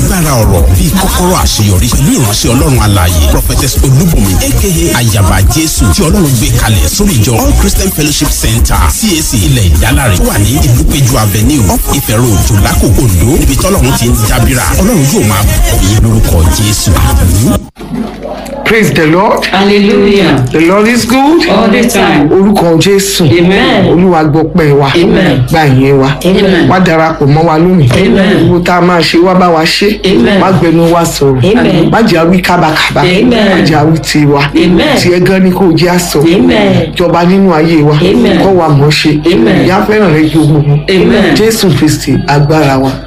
agbára ọ̀rọ̀ bíi kọ́kọ́rọ́ àṣeyọrí pẹ̀lú ìránṣẹ́ ọlọ́run alààyè prophetess olúbùnmi aka ayaba jésù tí ọlọ́run gbé kalẹ̀ sórí ìjọ all christian fellowship center cac ilẹ̀ ìdálárè tó wà ní ìlú péjú avenue up ìfẹ́ road jòlákò ondo níbi tọ́lọ́run ti ń dábìrà ọlọ́run yóò máa bùkún yín lórúkọ jésù àmín. praise the lord Hallelujah. the lord is good All the time. orúkọ jésù Amen. olúwa gbọpẹ́ wa Amen. gba ìyẹn wa Amen. wá darapọ̀ mọ́ wa lónìí Amen. gbogbo tá a máa ṣe wá bá wa ṣe Amen. má gbẹnu wa sọ̀rọ̀ Amen. má jẹ́ àwí kábàkábà Amen. má jẹ́ àwí tiwa Amen. tiẹ̀ gan ni kò jẹ́ àsọ Amen. jọba nínú ayé wa Amen. kọ́ wa mọ̀ ṣe Amen. ìyá fẹ́ràn rẹ ju gbogbo Amen. jésù kristi agbára wa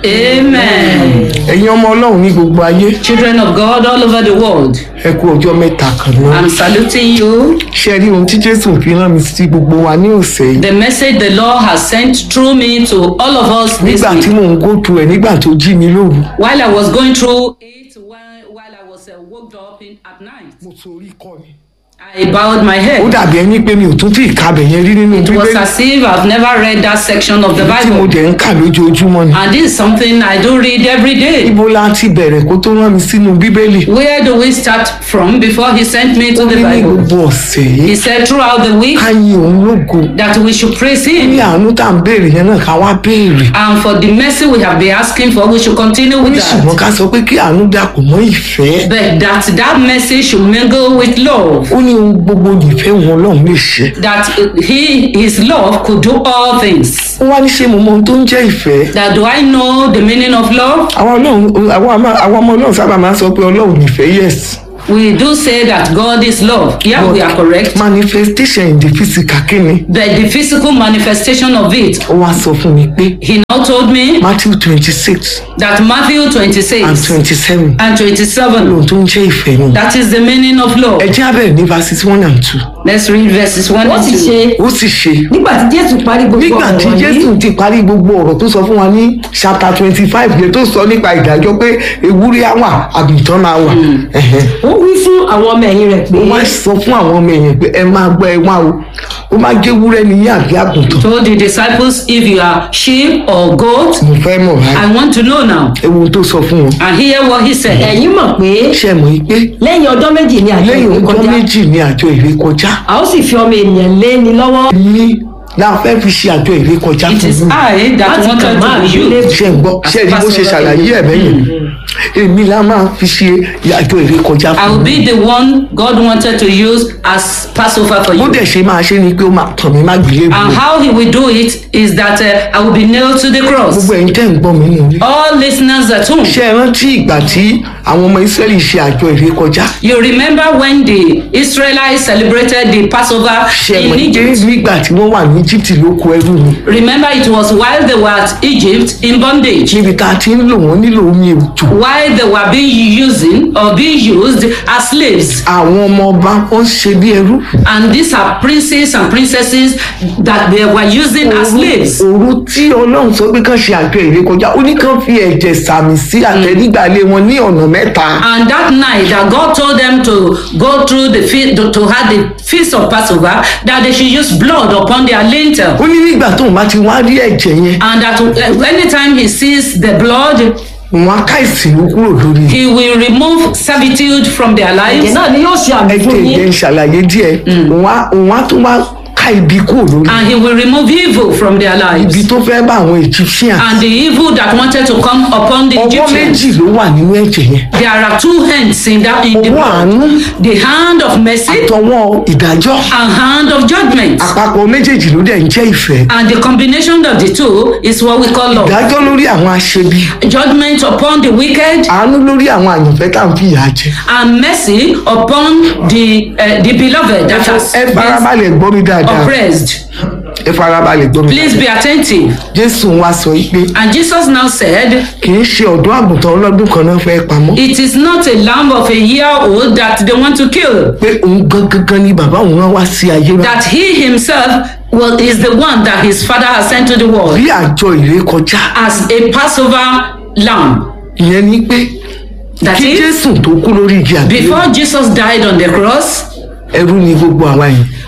Amen. ẹ̀yin ọmọ ọlọ́run ní gbogbo ayé Children of God all over the world, ẹ kú ọjọ́ mẹ́ta kan náà I'm saluting you. ṣe rí ohun tí jésù fi rán mi sí gbogbo wa ní ọ̀sẹ̀ yìí The message the Lord has sent through me to all of us this nígbà tí week. mò ń go through ẹ̀ nígbà tó jí mi lóru While I was going through it, while, while I was uh, woke up in, at night, mo torí kọ́ ni. I bowed my ó head. dàbí ẹni pé mi ò tún tí ì kabẹ̀ yẹn rí nínú It was bíbélì as if I've never read that section of the tí mo Bible. dẹ̀ ń kà lójoojúmọ́ ni. And this is something I do read every day. ibo la ti bẹ̀rẹ̀ kó tó rán mi sínú bíbélì. Where do we start from before He sent me ó to the ní ní Bible? gbogbo ọ̀sẹ̀ yìí He said throughout the week ká yin òun lógo. that we should praise ní Him. àánú tá à ń béèrè yẹn náà ká wá béèrè. And for the mercy we have been asking for, we should continue ó with ní ṣùgbọ́n that. ká sọ pé kí àánú dàpọ̀ mọ́ ìfẹ́. But that that mercy should mingle with love. ó ní ohun gbogbo nìfẹ́ wọn ọlọ́run lè ṣe. That He, His love could do all things. ó wá ní ṣé mo mọ ohun tó ń jẹ́ ìfẹ́. That do I know the meaning of love? àwọn ọlọ́run àwọn àmà- àwọn ọmọ ọlọ́run sábà máa ń sọ pé ọlọ́run nìfẹ́ yes. We do say that God is love. Yeah, we are correct. manifestation in the physical kí ni. But the physical manifestation of it, ó wá sọ fún mi pé He now told me matthew twenty six that Matthew and 26 twenty seven and 27, ohun tó ń jẹ́ ìfẹ́ nù. that is the meaning of love. ẹ jẹ́ abẹ́rẹ́ ní verses one and two. Let's read verses 1 ó and sì 2. ṣe ó sì ṣe nígbà tí jésù parí gbogbo nígbà ọ̀rọ̀ tí wọ̀nyí jésù ti parí gbogbo ọ̀rọ̀ tó sọ fún wa ní chapter twenty five yẹn tó sọ nípa ìdájọ́ pé ewúrẹ́ á wà àgùntàn máa wà. Ẹ̀hẹ̀. ó wí fún àwọn ọmọ ẹ̀yìn rẹ̀ pé ó wá sọ fún àwọn ọmọ ẹ̀yìn pé ẹ máa gbọ́ ẹ wá o ó máa gé ewúrẹ́ ní àbí àgùntàn. Told the disciples, if you are sheep or goat, mo fẹ́ mọ̀ báyìí I want to know now. ẹ wo ohun tó sọ fún wọn. And hear what he said. ẹ̀yin mọ̀ pé ṣé ẹ mọ̀ yìí pé lẹ́yìn ọjọ́ méjì ni àjọ lẹ́yìn ìwé ọjọ́ kọjá méjì ní àjọ ìrékọjá a ó sì fi ọmọ ènìyàn lé ni lọ́wọ́ ní la fẹ́ fi ṣe àjọ ìrékọjá It fún is mi. I that Láti wanted kàn máa to rí be lé- used. ṣe ń gbọ́ ṣe ni bó ṣe ṣàlàyé ẹ̀ bẹ́yẹn èmi la máa fi ṣe àjọ ìrékọjá I fún will mi. be the one God wanted to use as Passover for bó you. dẹ̀ ṣe máa ṣe ni pé ó máa tàn mí má gbélé And bò how he will do it is that uh, I will be nailed to the cross. gbogbo ẹ̀yin tẹ́ ń gbọ́ mi nù ní. All listeners at home, ṣé ẹ rántí ìgbà tí àwọn ọmọ israẹli ṣe àjọ ìrékọjá you remember when the Israelites celebrated the Passover ṣe ẹ mọ̀ in pé Egypt? nígbà tí wọ́n wà ní egypt lóko ẹrú ni Remember, it was while they were at Egypt in bondage, níbi tá a ti ń lò wọ́n nílò omi òjò while they were being using or being used as slaves. àwọn ọmọ ọba wọn ṣe bí ẹrú And these are princes and princesses that they were using as slaves. òru tí ọlọ́run sọ pé kán ṣe àjọ ìrékọjá ó ní kán fi ẹ̀jẹ̀ sàmì sí àtẹ̀nígbàlẹ̀ wọn ní ọ̀nà mẹ́ta And that night that God told them to go through the feast, to, to have the feast of Passover, that they should use blood upon their lintel. ó ní nígbà tóun bá ti wá rí ẹ̀jẹ̀ yẹn And that uh, anytime he sees the blood, wọn á ká ìsìnkú kúrò lórí he will remove servitude from their ẹ̀jẹ̀ lives. náà ni yóò ṣe àmì ẹ̀jẹ̀ fún ìjẹ́ yín ń ṣàlàyé díẹ̀ òun á òun á tún wá ká ibi kúrò lórí And he will remove evil from their ibi lives. tó fẹ́ bá àwọn egyptian And the evil that wanted to come upon the ọwọ́ Egyptians. méjì ló wà nínú ẹ̀jẹ̀ yẹn There are two hands in that in the ọwọ́ blood. àánú The hand of mercy àtọwọ́ ìdájọ́ and hand of judgment. àpapọ̀ méjèèjì ló dẹ̀ ń jẹ́ ìfẹ́ And the combination of the two is what we call love. ìdájọ́ lórí àwọn aṣebi Judgment upon the wicked àánú lórí àwọn àyànfẹ́ tá à ń fi ìyà jẹ and mercy upon the uh, the beloved that has ẹ been farabalẹ̀ gbọ́ mi dáadáa oppressed. ẹ farabalẹ̀ gbọ́ mi Please dáadáa be attentive. jésù wá sọ yìí pé And Jesus now said, kì í ṣe ọ̀dọ́ àgùntàn ọlọ́dún kan náà fẹ́ pamọ́ It is not a lamb of a year old that they want to kill, pé òun gangan ni bàbá òun rán wá sí ayé rán that he himself well, is the one that his father has sent to the world bí àjọ ìrékọjá as a Passover lamb. ìyẹn ni pé That kí is, jésù tó kú lórí igi àgbélébùú before Jesus died on the cross, ẹrú ni gbogbo àwa yìí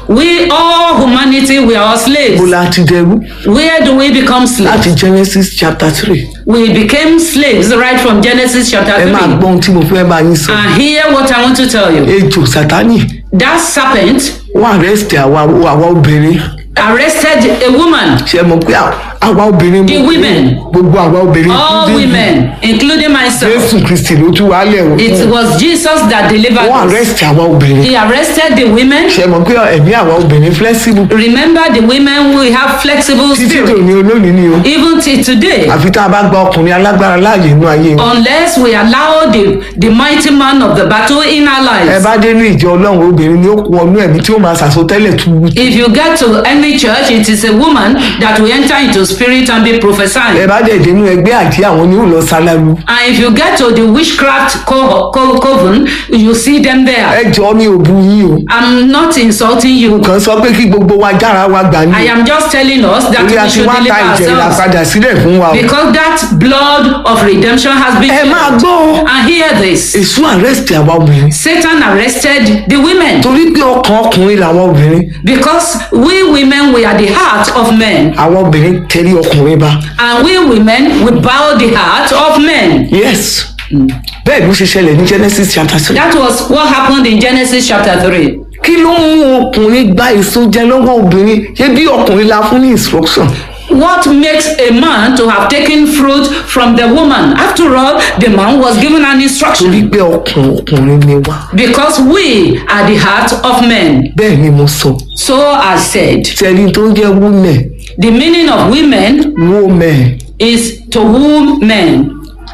We all humanity we are all bó slaves. la ti dẹrú Where do we become slaves? láti genesis chapter three We became slaves right from Genesis chapter ẹ máa 3. gbọ́ ohun tí mo fẹ́ bá yín sọ And hear what I want to tell you. ejò sátánì That serpent wọ́n arrest àwa àwa obìnrin arrested a woman, ṣe mọ̀ pé à- àwa obìnrin The mo- women. gbogbo àwa obìnrin all including women, including myself. jésù kristi ló tú wálẹ̀ o It was Jesus that delivered wọ́n us. arrest àwa obìnrin He arrested the women. ṣe mọ̀ pé ẹ̀mí àwa obìnrin flexible Remember the women we have flexible títí spirit. tòní olónìí ni o Even till today. àfi tá a bá gba ọkùnrin alágbára láàyè inú ayé wọn Unless we allow the, the mighty man of the battle in our ẹ lives. bá dé ní ìjọ ọlọ́run obìnrin ni ó kú ọnú ẹ̀mí tí ó máa ṣàsọtẹ́lẹ̀ tu If you get to any church, it is a woman that will enter into spirit and be ẹ prophesying. bá dẹ̀ dénú ẹgbẹ́ àti àwọn ni ó lọ sálálu And if you get to the witchcraft co- co- coven, you see them there. ẹ jọ mi ò bu yín o I'm not insulting you. kàn sọ pé kí gbogbo wa jára wa gbà ní I am just telling us that torí a we ti should wá ta deliver ìjẹ ourselves. ìràpadà sílẹ̀ fún wa o Because that blood of redemption has been ẹ máa gbọ́ o And hear this. èso arrest àwa obìnrin Satan arrested the women torí pé ọkàn ọkùnrin làwọn obìnrin because we women we are the heart of men àwọn obìnrin tẹ̀lé ọkùnrin bá and we women we bow the heart of men. yes bẹ́ẹ̀ ló ṣe ṣẹlẹ̀ ní genesis chapter three That was what happened in Genesis chapter 3. kí ló ń mú ọkùnrin gba èso jẹ lọ́wọ́ obìnrin ṣé bí ọkùnrin la fún ní instruction What makes a man to have taken fruit from the woman? After all, the man was given an torí instruction pé ọkàn ọkùnrin ni wá because we are the heart of men. bẹ́ẹ̀ ni mo sọ So I said, tẹ̀lé tó ń jẹ́ women the meaning of women women is to whom men.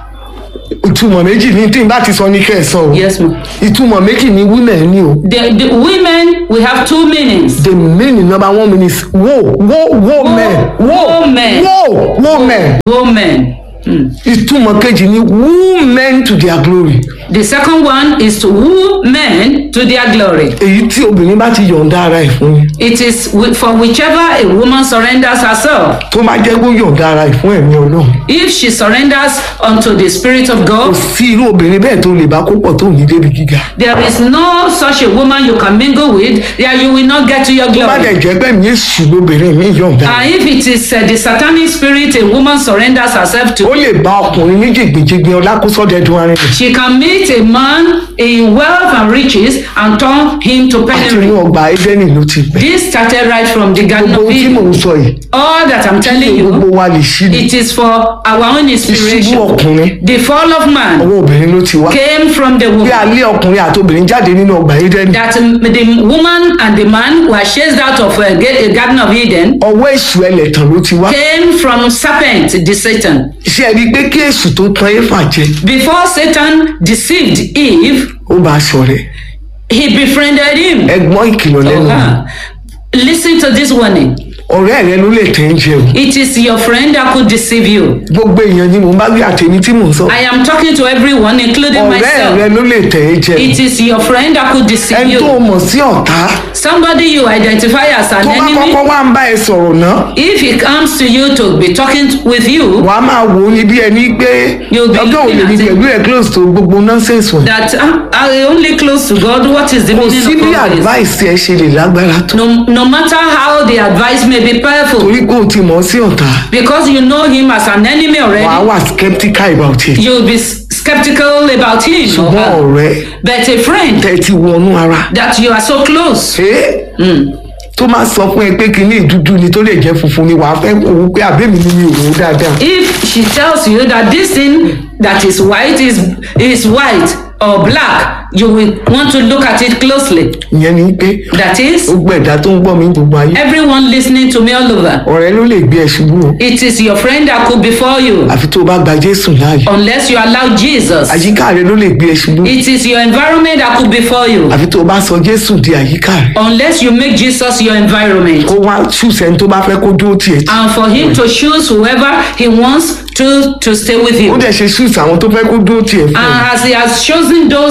ìtumọ̀ méjì ní tí n bá ti sọ ní kẹsàn o Yes, ma'am. ìtumọ̀ méjì ní women ni o The, the women, we have two meanings. the meaning number one meaning is wo wo women wo Women. wo women Women. Hmm. ìtumọ̀ kejì ni women to their glory The second one is to woo men to their glory. èyí tí obìnrin bá ti yọ̀ǹda ara ẹ̀ fún yín It is wi- for whichever a woman surrenders herself. tó bá jẹ́ kó yọ̀ǹda ara ẹ̀ fún ẹ̀mí ọlọ́run If she surrenders unto the Spirit of kò God, sí irú obìnrin bẹ́ẹ̀ tó lè bá kó pọ̀ tó ní débi gíga there is no such a woman you can mingle with that you will not get to your tó bá dẹ̀ glory. jẹ́ pé mi èsù lóbìnrin mi yọ̀ǹda And if it is uh, the satanic spirit a woman surrenders herself ó to, lè bá ọkùnrin ní jìgbìjìgbì ọlákúsọ́dẹ̀dùn arìnrìn she can meet a man in wealth and riches and turn him to àti penury. inú ọgbà Édẹ́nì ló ti bẹ̀ This started right from the Garden gbogbo of ohun tí mò Eden. ń sọ yìí All that I'm telling gbogbo you, wa lè ṣí ni it is for our own ìṣubú inspiration. ọkùnrin The fall of man ọwọ́ obìnrin ló ti wá came from the bí woman. alẹ́ ọkùnrin àti obìnrin jáde nínú ọgbà Édẹ́nì That um, the woman and the man were chased out of a Garden of Eden ọwọ́ èṣù ẹlẹ́tàn ló ti wá came from serpent, the Satan. ṣé ẹ rí i pé kí èṣù tó tan éfà jẹ Before Satan deceived Eve, ó bá a ṣọ̀rẹ́ he befriended him. ẹgbọ́n ìkìlọ̀ lẹ́nu Uh-huh. Listen to this warning. ọ̀rẹ́ rẹ ló lè tẹ̀ ń jẹ o It is your friend that could deceive you. gbogbo èèyàn ni mò ń bá gbé àtẹ̀mí tí mò ń sọ I am talking to everyone, including ọ̀rẹ́ rẹ myself. ló lè tẹ̀ ẹ́ jẹ It is your friend that could deceive ẹni tó you. mọ̀ sí ọ̀tá Somebody you identify as an tó bá enemy. kọ́kọ́ wá ń bá ẹ sọ̀rọ̀ náà If he comes to you to be talking with you, wà á máa wò ó ní bí ẹni pé You'll be ọjọ́ òní looking ní at it. pẹ̀lú ẹ̀ close to gbogbo nonsense wọn that uh, are they only close to God? What is the kò meaning sí bí of all this? advice ẹ ṣe lè lágbára tó No, no matter how the advice may be powerful, torí pé o ti mọ̀ ọ́ sí ọ̀tá because you know him as an enemy wà á already, wà skeptical about it you'll be s- skeptical about him. or ṣùgbọ́n her. ọ̀rẹ́ But a friend tẹ́ ti wọnú ara that you are so close, ṣé tó máa sọ fún ẹ pé kinní dúdú ni tó lè jẹ́ funfun ni wàá fẹ́ wò ó pé àbẹ́mi ni mi ò wò ó dáadáa if she tells you that this thing that is white is is white or black, you will want to look at it closely. ìyẹn ni pé That is, gbogbo ẹ̀dá tó ń gbọ́ mi gbogbo ayé everyone listening to me all over. ọ̀rẹ́ ló lè gbé ẹ ṣubú o It is your friend that could before you, àfi tó o bá gba Jésù láàyè unless you allow Jesus. àyíká rẹ ló lè gbé ẹ ṣubú It is your environment that could before you, àfi tó o bá sọ Jésù di àyíká rẹ unless you make Jesus your environment. kó wá ṣùṣẹ́ ní tó bá fẹ́ kó dúró tiẹ̀ tí And for him to choose whoever he wants to to stay with ó you. dẹ̀ ṣe ṣùṣẹ́ àwọn tó fẹ́ kó dúró tiẹ̀ fún ẹ And as he has chosen those he wanted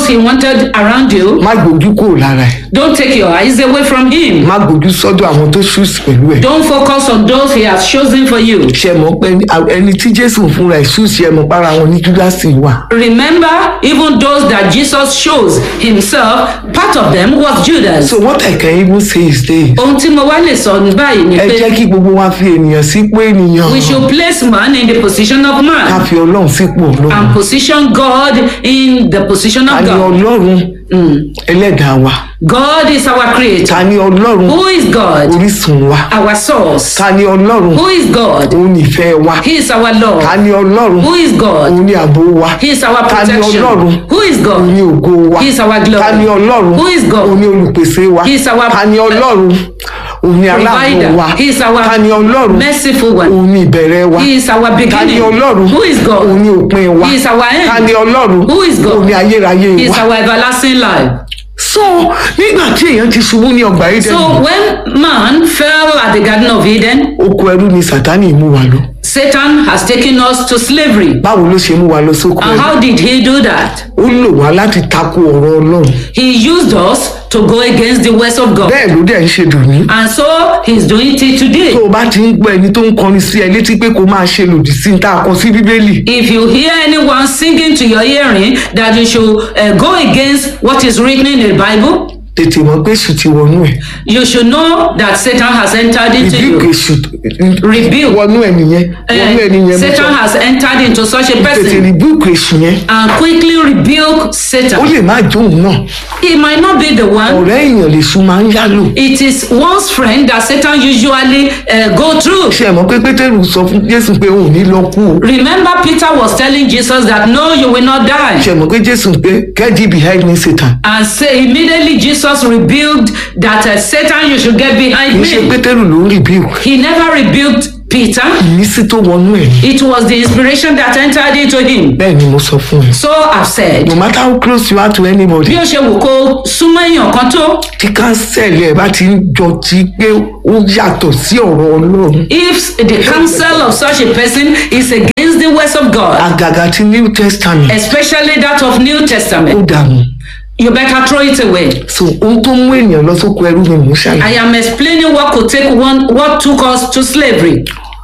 scattered around you, má gbójú kúrò lára ẹ̀ don't take your eyes away from him. má gbójú sọ́dọ̀ àwọn tó ṣùs pẹ̀lú ẹ̀ Don't focus on those he has chosen for you. ṣe mọ̀ pé ẹni tí jésù fúnra ẹ̀ ṣùs yẹ mọ̀ para wọn ní júdásì wà Remember, even those that Jesus chose himself, part of them was Judas. so what I can even say is this Ohun tí mo wá lè sọ ní báyìí ni ẹ jẹ́ pé kí gbogbo wa fi ènìyàn sípò ènìyàn we should place man in the position of ká man fi ọlọ́run sípò ọlọ́run and position God in the position ta of ni God. ọlọ́run ẹlẹ́dàá wa God is our creator. ta ni ọlọ́run Who is God? orísun wa Our source. ta ni ọlọ́run Who is God? òun nífẹ̀ẹ́ wa He is our ta Lord. ni ọlọ́run Who is God? òun ní ààbò wa He is our ta ni protection. ọlọ́run Who is òun ní God? ògo wa He is our ta ni glory. ọlọ́run Who is òun God? ní olùpèsè wa He is our ta ni ọlọ́run òun ní aláàbò provider. wa He is our ta ni ọlọ́run merciful one. òun ní ìbẹ̀rẹ̀ wa He is our ta ni beginning. ọlọ́run Who is òun God? ní òpin wa He is our ta ni end. ọlọ́run Who is God? òun ní ayérayé He is wa our everlasting life. so nígbà tí èèyàn ti ṣubú ní ọgbà So Édẹ́nì when man fell at the Garden of Eden, oko ẹrú ni sátánì mú wa lọ Satan has taken us to slavery. báwo ló ṣe mú wa lọ sóko And ẹrú how did he do that? ó lò wá láti tako ọ̀rọ̀ ọlọ́run He used us to go against the words of God. bẹ́ẹ̀ ló dẹ̀ ń ṣe dùn ní. And so he's doing it today. tó o bá ti ń gbọ́ ẹni tó ń kọrin sí ẹ létí pé kó máa ṣe lòdì sí ní tá a kọ sí bíbélì If you hear anyone singing to your hearing that you should uh, go against what is written in the Bible, tètè mọ̀ pé èṣù ti wọnú ẹ̀ you should know that Satan has entered into rebuke you. èṣù Rebuke. wọnú ẹ̀ nìyẹn wọnú ẹ̀ nìyẹn Uh, mo Satan sọ has entered into such a tètè person rebuke èṣù yẹn and quickly rebuke ó Satan. lè má jóun náà He might not be the one. ọ̀rẹ́ èèyàn lè sun máa ń yálò It is one's friend that Satan usually uh, go through. ṣe mọ̀ pé pétérù sọ fún jésù pé òun ò ní lọ kú o Remember, Peter was telling Jesus that no, you will not die. ṣe mọ̀ pé jésù pé get thee behind me satan And say immediately Jesus rebuked that uh, Satan, you should get kì behind í ṣe me. pétérù ló ń rebuke He never rebuked Peter. ìmísí tó wọnú ẹ̀ ni. It was the inspiration that entered into him. bẹ́ẹ̀ ni mo sọ fún ẹ So I've said, no matter how close you are to anybody bí ó ṣe wù kó súnmọ́ èèyàn kan tó, tí kánsẹ́ẹ̀lì ẹ̀ bá ti ń jọ ti pé ó yàtọ̀ sí ọ̀rọ̀ ọlọ́run if the counsel of such a person is against the words of God, àgàgà ti new testament especially that of New ó Testament, dànù you better throw it away. so ohun tó mú èèyàn lọ sóko ẹrú ni mò ń I ṣàlàyé am explaining what could take one, what took us to slavery.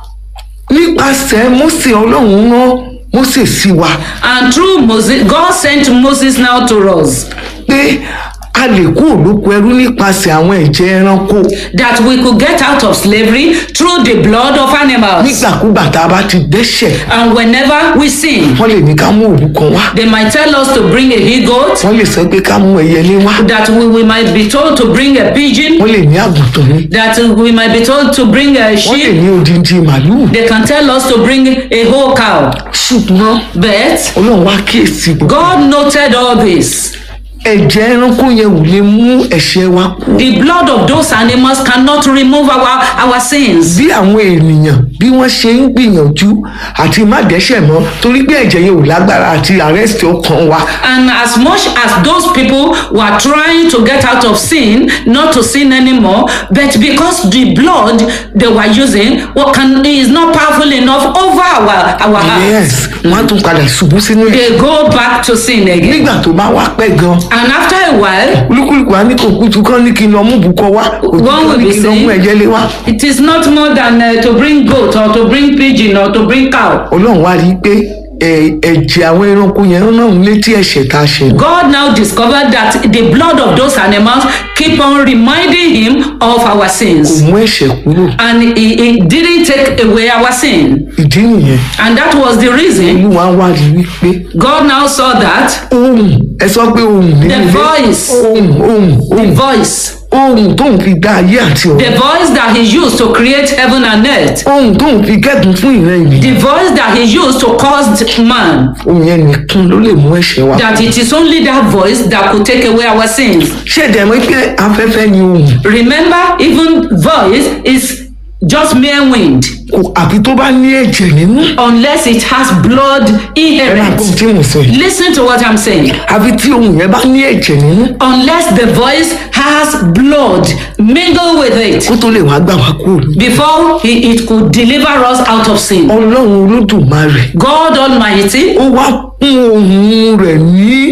nípasẹ̀ mósè ọlọ́run rán mósè sí wa And through Moses, God sent Moses now to us pé a lè kú òlóko ẹrú nípasẹ̀ àwọn ẹ̀jẹ̀ ẹranko that we could get out of slavery through the blood of animals. nígbàkúgbà tá a bá ti dẹ́ṣẹ̀ And whenever we sin, wọ́n lè ní ká mú òwú kan wá they might tell us to bring a he goat, wọ́n lè sọ pé ká mú ẹyẹlé wá that we, we might be told to bring a pigeon, wọ́n lè ní àgùntàn ní that we might be told to bring a wọ́n lè sheep. ní odindi màlúù They can tell us to bring a whole cow. ṣùgbọ́n But ọlọ́run wá kíyèsí gbogbo God noted all this. ẹ̀jẹ̀ ẹranko yẹn ò lè mú ẹ̀ṣẹ̀ wa kú The blood of those animals cannot remove our, our sins. bí àwọn ènìyàn bí wọ́n ṣe ń gbìyànjú àti má dẹ́ṣẹ̀ mọ́ torí pé ẹ̀jẹ̀ yẹn ò lágbára àti àrẹ́sì ọkàn wa And as much as those people were trying to get out of sin, not to sin anymore, but because the blood they were using what can, is not powerful enough over our, our hearts, yes wọ́n á tún padà ṣubú sínú ẹ̀ they go back to sin again. nígbà tó bá wá pẹ́ gan And after a while, olúkúlùkù á ní kò kútu kán ní kí n lọ mú bùkọ wá òtún One kán will ní be kí n lọ mú saying- ẹ̀jẹ̀ lé wá it is not more than uh, to bring goat or to bring pigeon or to bring cow. ọlọ́run wá rí i pé ẹ̀- ẹ̀jẹ̀ àwọn ẹranko yẹn ń rán létí ẹ̀ṣẹ̀ tá a ṣe God now discovered that the blood of those animals keep on reminding him of our kò sins. mú ẹ̀ṣẹ̀ kúrò And it, it didn't take away our sin. ìdí nìyẹn And that was the reason olúwa wá rí i wípé God now saw that ohun ẹ sọ pé ohun nínú The ilé voice. ohun ohun the ohun voice, ohun tóun fi dá ayé àti the ọ̀run voice that he used to create heaven and earth, ohun tóun fi kẹ́dùn fún ìran ènìyàn the voice that he used to cause man, ohun yẹn nìkan ló lè mú ẹ̀ṣẹ̀ wá. that it is only that voice that could take away our sins. ṣé ẹ̀dẹ̀ mọ́ pé afẹ́fẹ́ ni ohun Remember, even voice is just mere wind kò àfi tó bá ní ẹ̀jẹ̀ nínú unless it has blood ẹ̀rọ inherent. àgbọ̀n tí mo sọ yìí Listen to what I'm saying. àfi tí ohun yẹn bá ní ẹ̀jẹ̀ nínú Unless the voice has blood mingled with it kó tó lè wá gbà wá kúrò ní. before he, it could deliver us out of sin. ọlọ́run olódùmarè God Almighty ó wá kún ohun rẹ̀ ní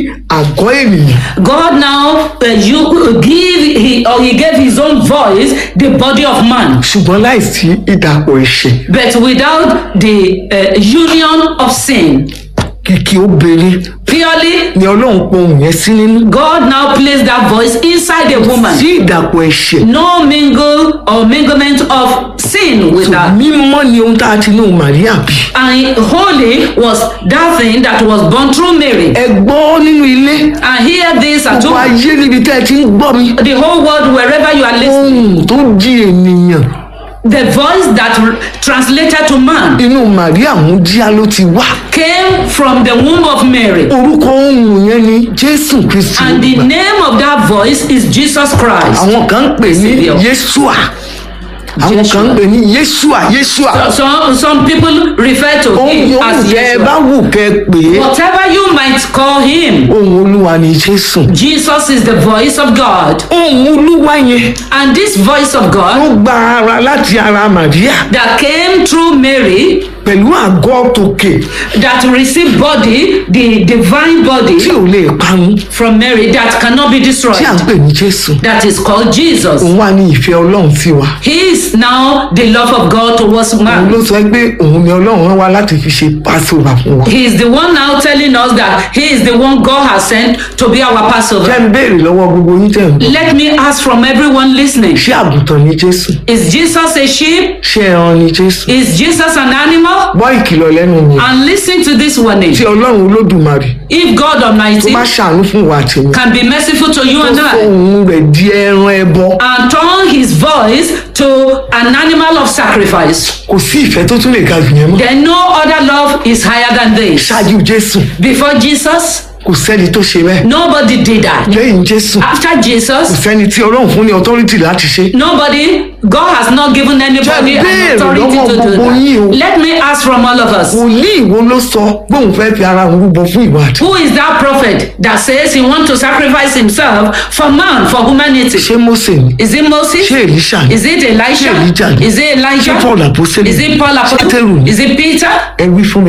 ẹ̀kọ́ ènìyàn God now uh, you give he, or he gave his own voice the body of man ṣùgbọ́n láìsí ìdàpọ̀ ẹ̀ṣẹ̀ but without the uh, union of sin kìkì obìnrin purely ni ọlọ́run pohùn yẹn sí nínú God now placed that voice inside a woman sí ìdàpọ̀ ẹ̀ṣẹ̀ no mingle or minglement of sin with tó her mímọ́ ni ohun tá a ti ní ohun Màríà bí and holy was that thing that was born through Mary ẹ gbọ́ nínú ilé and hear this at gbogbo home ayé níbi tẹ́ ẹ ti ń gbọ́ mi the whole world wherever you are listening ohun tó jí ènìyàn the voice that r- translated to man inú Màríà mú díá ló ti wá came from the womb of Mary orúkọ ohun yẹn ni Jésù Kristi and the olùgbàlà. name of that voice is Jesus Christ àwọn kan ń pè ní Savior. Yésùà àwọn kan ń pè ní Yésùà Yésùà some some people refer to ohun him yòówù as tẹ́ ẹ bá Yeshua wù kẹ́ ẹ pè é whatever you might call him ohun Olúwa ni Jésù Jesus is the voice of God ohun Olúwa yẹn and this voice of ló God gba ara láti ara Màríà that came through Mary pẹ̀lú àgọ́ tòkè that received body the divine tí body ò lè parun from Mary that cannot be tí à ń destroyed pè ní Jésù that is called Jesus òun wà ní ìfẹ́ Ọlọ́run sí wa he is now the love of God towards òun man ló sọ pé òun ni Ọlọ́run rán wa láti fi ṣe Passover fún wa He is the one now telling us that He is the one God has sent to be our jẹ́ Passover. ń béèrè lọ́wọ́ gbogbo yín tẹ̀ ń bọ̀ Let me ask from everyone listening ṣé àgùntàn ni Jésù Is Jesus a sheep? ṣé ẹran ni Jésù Is Jesus an animal? gbọ́ ìkìlọ̀ lẹ́nu mi And listen to this warning. tí Ọlọ́run Olódùmarè If God tó Almighty bá ṣàánú fún wa àtìmí can be merciful to you tó and fọ I òun rẹ̀ di ẹran ẹbọ and turn His voice to an animal of sacrifice, kò sí ìfẹ́ tó tún lè ga jù yẹn mọ́ then no other love is higher than this. ṣáájú Jésù Before Jesus, kò sẹ́ni tó ṣe bẹ́ẹ̀ nobody did that. lẹ́yìn Jésù After kò Jesus, sẹ́ni tí Ọlọ́run fún ní authority láti ṣe Nobody, God has not given anybody Jẹ́ an béèrè authority lọ́wọ́ to do gbogbo yín o. that. Let me ask from all of us. wòlíì wo ló sọ bóun fẹ́ fi ara òun rúbọ fún ìwà àti Who is that prophet that says he wants to sacrifice himself for man, for humanity? ṣé Mósè ni Is it Moses? ṣé Èlíṣà ni Is it Elisha? Ṣé Elijah ni? Is it Elijah? Ṣé Paul Apostoli Is ni? it Paul Ṣé Pétérù Apostle? ni? Is it Peter? ẹ wí fún mi